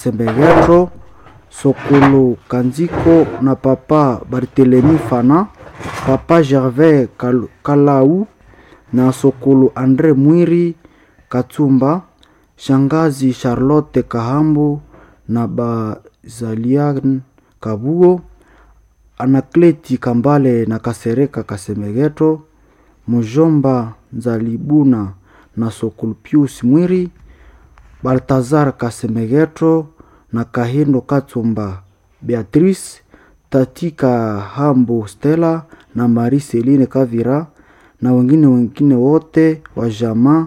Sembegetro, Sokolo Kanziko na papa Barthelemy Fana, papa Gervais Kal- Kalau na Sokolo Andre Mwiri Katsumba, shangazi Charlotte Kahambu na Bazalian Kabuo, Anakleti Kambale na Kasereka Kasemegeto, Mujomba Nzalibuna na Sokolo Pius Mwiri, Baltazar Kasemegeto na Kahindo Katsumba Beatrice, Tati Kahambu Stella na Marie Celine Kavira na wengine wengine wote wa jamaa.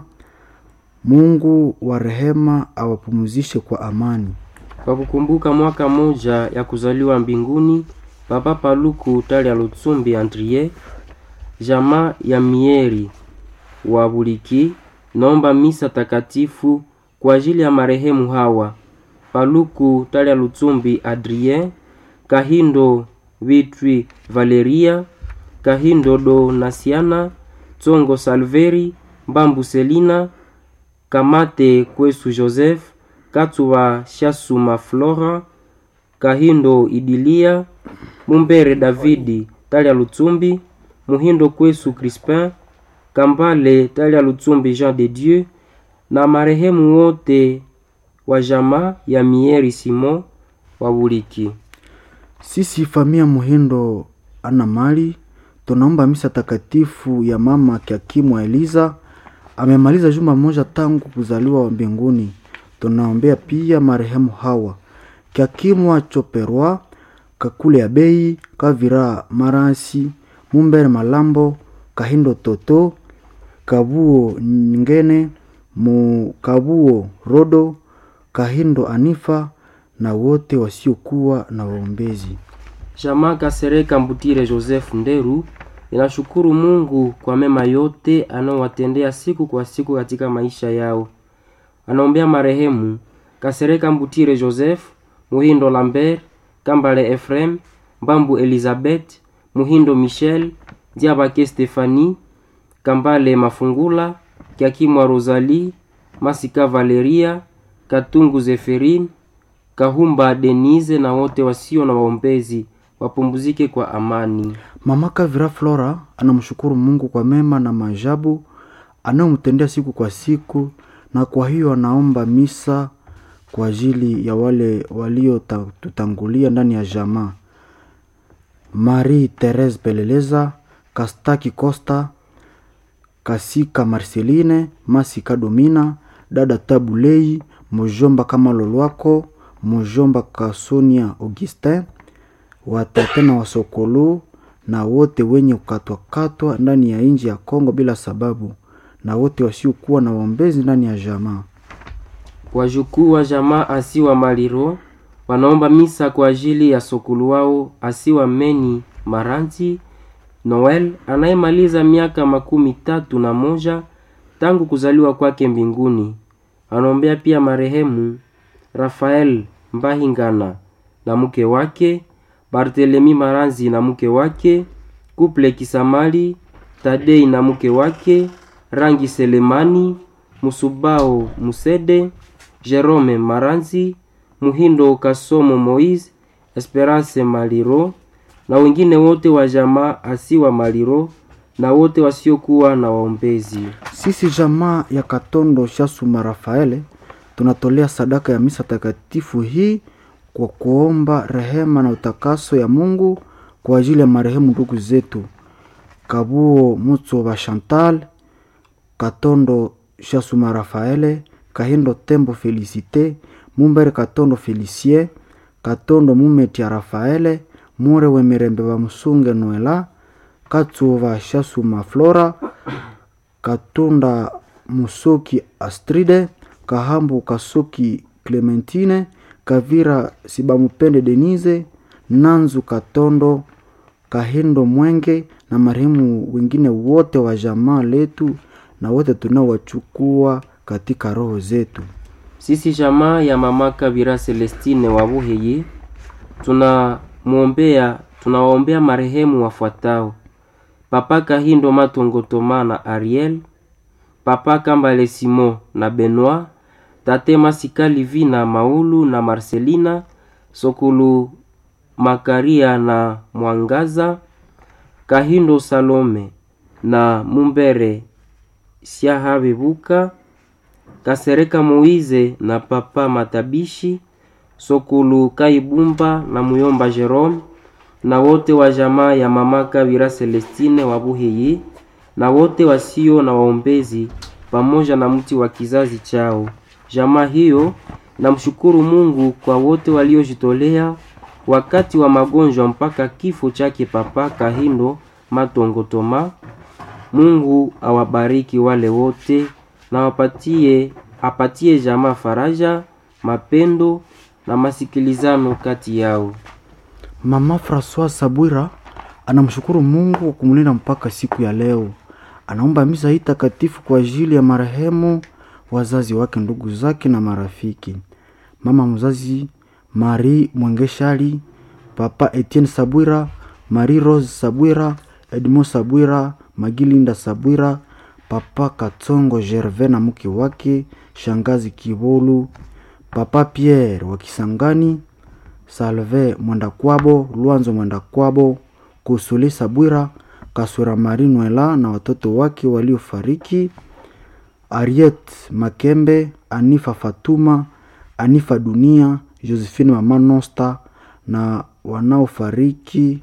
Mungu wa rehema awapumzishe kwa amani. Kwa kukumbuka mwaka moja ya kuzaliwa mbinguni Papa Paluku Talia Lutsumbi Andrie, jamaa ya Mieri wa Buliki, naomba misa takatifu kwa ajili ya marehemu hawa Paluku Talia Lutsumbi Adrien, Kahindo Vitwi Valeria, Kahindo Donasiana, Tsongo Salveri, Mbambu Selina, Kamate Kwesu Joseph, Katsuwa Shasuma Flora, Kahindo Idilia, Mumbere Davidi Talia Lutsumbi, Muhindo Kwesu Crispin, Kambale Talia Lutsumbi Jean de Dieu na marehemu wote wa jamaa ya Mieri Simon wa Buliki. Sisi famia Muhindo ana mali tunaomba misa takatifu ya mama Kiakimu Eliza, amemaliza juma moja tangu kuzaliwa mbinguni. Tunaombea pia marehemu hawa Kiakimu Choperwa, Kakule ya Bei, Kavira Marasi, Mumbere Malambo, Kahindo Toto, Kabuo Ngene, Mukabuo Rodo, Kahindo Anifa na wote wasiokuwa na waombezi. Jamaa Kasereka Mbutire Joseph Nderu inashukuru Mungu kwa mema yote anaowatendea siku kwa siku katika maisha yao. Anaombea marehemu Kasereka Mbutire Joseph, Muhindo Lambert, Kambale Ephraim, Mbambu Elizabeth, Muhindo Michel, Diabake Stefani, Kambale Mafungula, Kiakimwa Rosalie, Masika Valeria, Katungu Zeferin, Kahumba Denise na wote wasio na waombezi wapumzike kwa amani. Mama Kavira Flora anamshukuru Mungu kwa mema na maajabu anayomtendea siku kwa siku, na kwa hiyo anaomba misa kwa ajili ya wale waliotutangulia ndani ya jamaa: Marie Therese Peleleza, Kastaki Costa, Kasika Marceline, Masika Domina, dada Tabulei, Mujomba kama Lolwako, Mujomba Kasonia Augustin, watate na wasokolo na wote wenye kukatwakatwa ndani ya nchi ya Kongo bila sababu, na wote wasiokuwa na waombezi ndani ya jamaa. Wajukuu wa jamaa Asiwa Maliro wanaomba misa kwa ajili ya sokulu wao Asiwa Meni Maranti Noel anayemaliza miaka makumi tatu na moja tangu kuzaliwa kwake mbinguni. Anaombea pia marehemu Rafael Mbahingana na mke wake Barthelemy Maranzi na mke wake Kuple Kisamali Tadei na mke wake Rangi Selemani Musubao Musede Jerome Maranzi Muhindo Kasomo Moise Esperance Maliro na wengine wote wa jamaa Asiwa Maliro na wote wasiokuwa na waombezi. Sisi jamaa ya Katondo Shasuma Rafaele tunatolea sadaka ya misa takatifu hii kwa kuomba rehema na utakaso ya Mungu kwa ajili ya marehemu ndugu zetu Kabuo Mutso wa Chantal, Katondo Shasuma Rafaele, Kahindo Tembo Felicite, Mumbere Katondo Felicie, Katondo Mumetia Rafaele, Mure Wemirembe wa Musunge Noela, Katsuva Shasuma Flora, Katunda Musoki Astride, Kahambu Kasoki Clementine, Kavira Sibamupende Denise, Nanzu Katondo, Kahindo Mwenge na marehemu wengine wote wa jamaa letu na wote tunaowachukua katika roho zetu. Sisi jamaa ya mama Kabira Celestine wa Buheye tunamwombea tunawaombea marehemu wafuatao: Papa Kahindo Matongotoma na Ariel, Papa Kambale Simon na Benoit, tate masika livina maulu na marselina sokulu makaria na mwangaza kahindo salome na mumbere siahabebuka kasereka moize na papa matabishi sokulu kaibumba na muyomba jerome na wote wa jamaa ya mama Kabira Celestine wa Buhiyi na wote wasio na waombezi pamoja na mti wa kizazi chao. Jamaa hiyo namshukuru Mungu kwa wote waliojitolea wakati wa magonjwa mpaka kifo chake Papa Kahindo Matongo Toma. Mungu awabariki wale wote na wapatie apatie jamaa faraja, mapendo na masikilizano kati yao. Mama Francois Sabwira anamshukuru Mungu kwa kumlinda mpaka siku ya leo. Anaomba misa hii takatifu kwa ajili ya marehemu, wazazi wake, ndugu zake na marafiki. Mama mzazi Marie Mwengeshali, Papa Etienne Sabwira, Marie Rose Sabwira, Edmond Sabwira, Magilinda Sabwira, Papa Katsongo Gervais na mke wake, Shangazi Kibolu, Papa Pierre wa Kisangani, Salve Mwendakwabo, Lwanzo Mwendakwabo, Kusuli Sabwira, Kasura Mari Nwela na watoto wake waliofariki, Ariet Makembe, Anifa Fatuma, Anifa Dunia, Josephine Mama Nosta na wanaofariki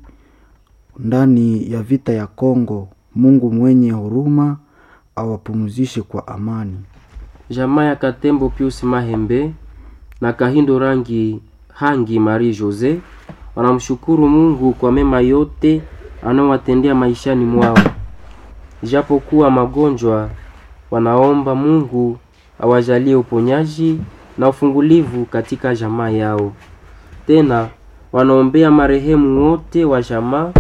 ndani ya vita ya Kongo. Mungu mwenye huruma awapumzishe kwa amani. Jamaa ya Katembo Pius Mahembe na Kahindo rangi Hangi Marie Jose wanamshukuru Mungu kwa mema yote anaowatendea maishani mwao. Japokuwa magonjwa, wanaomba Mungu awajalie uponyaji na ufungulivu katika jamaa yao. Tena wanaombea marehemu wote wa jamaa,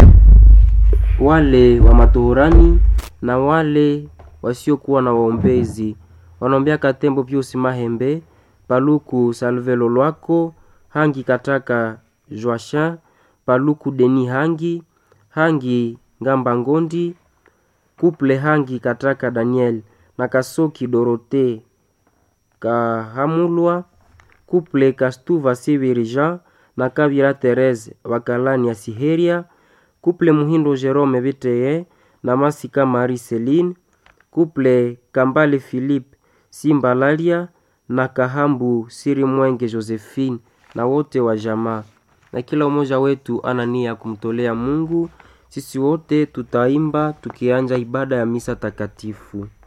wale wa matohorani na wale wasiokuwa na waombezi. Wanaombea Katembo Pius Mahembe, Paluku Salvelo Lwako, Hangi Kataka Joachin, Paluku Deni Hangi, Hangi Ngamba Ngondi, Kuple Hangi Kataka Daniel na Kasoki Dorote Kahamulwa, Kuple Kastuva Sibiri Jean na Kabira Therese Wakalani ya Siheria, Kuple Muhindo Jerome Biteye na Masika Marie Celine, Kuple Kambale Philippe Simbalalia na Kahambu Siri Mwenge Josephine na wote wa jamaa, na kila mmoja wetu ana nia ya kumtolea Mungu. Sisi wote tutaimba tukianja ibada ya misa takatifu.